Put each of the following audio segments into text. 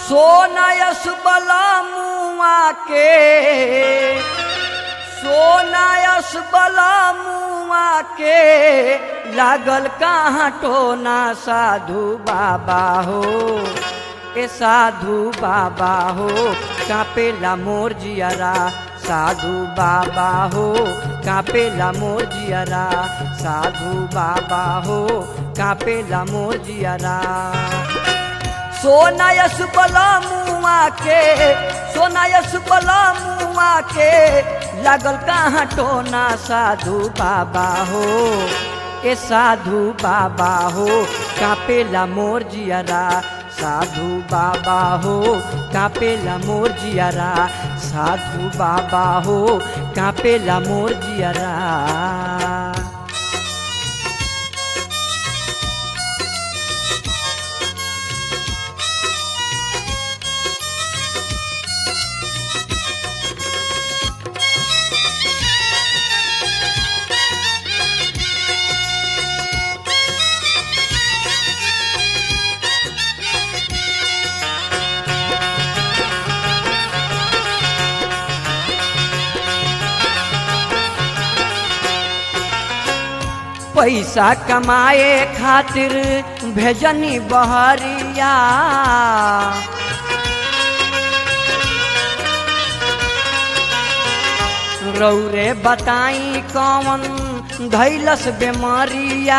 सोनायस बला मुआ के सोनायस बला मुआ के लागल कहाँ टोना साधु बाबा हो ए साधु बाबा हो कापेला मोर जियरा साधु बाबा हो कापेला मोर जियरा साधु बाबा हो कापेला मोर जियरा सोनायस बला मुआ के सोनायस बला मुआ के लागल कहाँ टोना साधु बाबा हो ए साधु बाबा हो कापेला मोर जियरा साधु बाबा हो कापेला मोर जियरा साधु बाबा हो कापेला मोर जियरा पैसा कमाए खातिर भेजनी बहरिया रौरे बताई कौन धैलस बेमारिया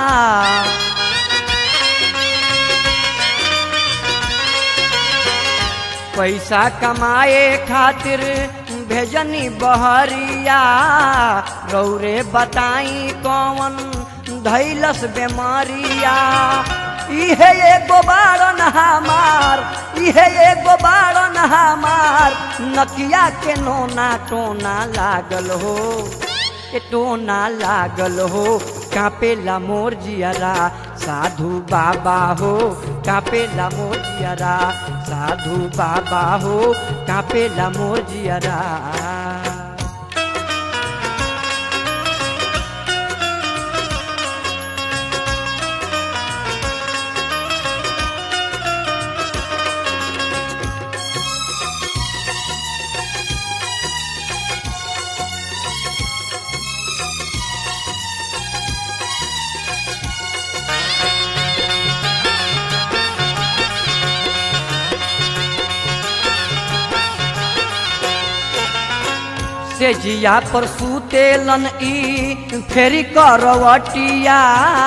पैसा कमाए खातिर भेजनी बहरिया रौरे बताई कौन धैलस बेमारिया इहे एगो बारन हमार इहे एगो बारन हमार नकिया के नोना टोना लागल हो के टोना लागल हो कापेला मोर जियरा साधु बाबा हो कापेला मोर जियरा साधु बाबा हो कापेला मोर जियरा से जिया पर सुतेलन ई फेरी करवटिया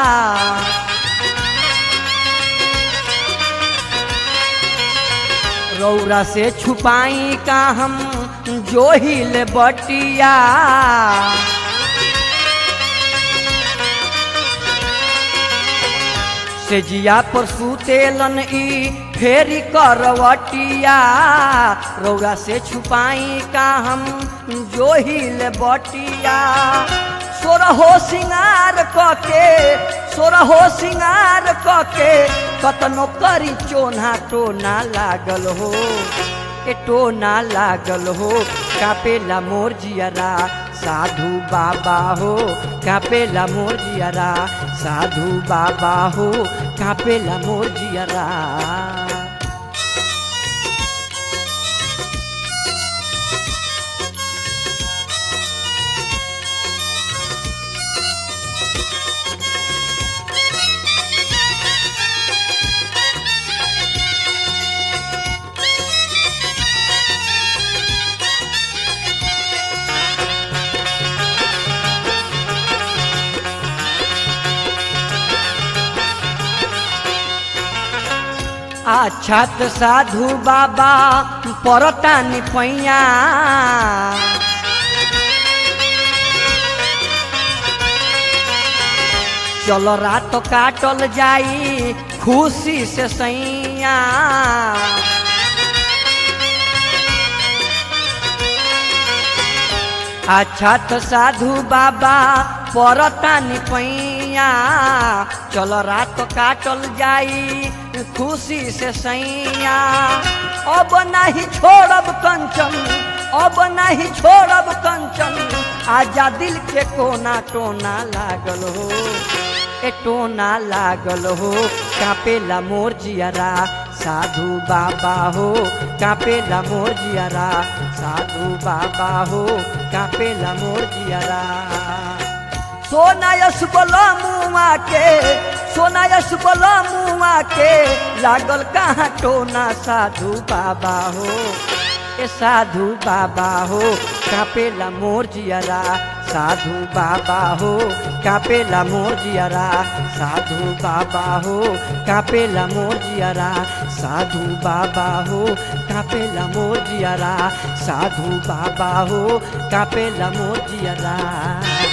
रौरा से छुपाई का हम जो हिल बटिया से जिया पर सुतेलन ई फेरी करवटिया रौरा से छुपाई का हम जो हिल बटिया सोरहो सिंगार कके सोरहो सिंगार कके कतनो करी चोना टोना लागल हो ए टोना लागल हो कापेला मोर जियरा साधु बाबा हो कापेला मोर जियरा साधु बाबा हो कापेला मोर जियरा अच्छा त साधु बाबा परतानी पैया चल रात काटल जाई खुशी से सैया अच्छा त साधु बाबा परतानी पैया चल रात काटल जाई खुशी से सैया अब नहीं छोड़ब कंचन अब नहीं छोड़ब कंचन आजा दिल के कोना टोना लागल हो ए टोना लागल हो कापेला मोर जियरा साधु बाबा हो कापेला मोर जियारा साधु बाबा हो कापेला मोर जियारा सोनायस बोला मुआ के सोनायस बोला मुआ के लागल कहाँ टोना साधु बाबा हो ए साधु बाबा हो कापेला मोर जियारा साधु बाबा हो कापेला मोर जियारा साधु बाबा हो कापेला मोर जियारा साधु बाबा हो कापेला मोर जियारा साधु बाबा हो कापेला मोर जियारा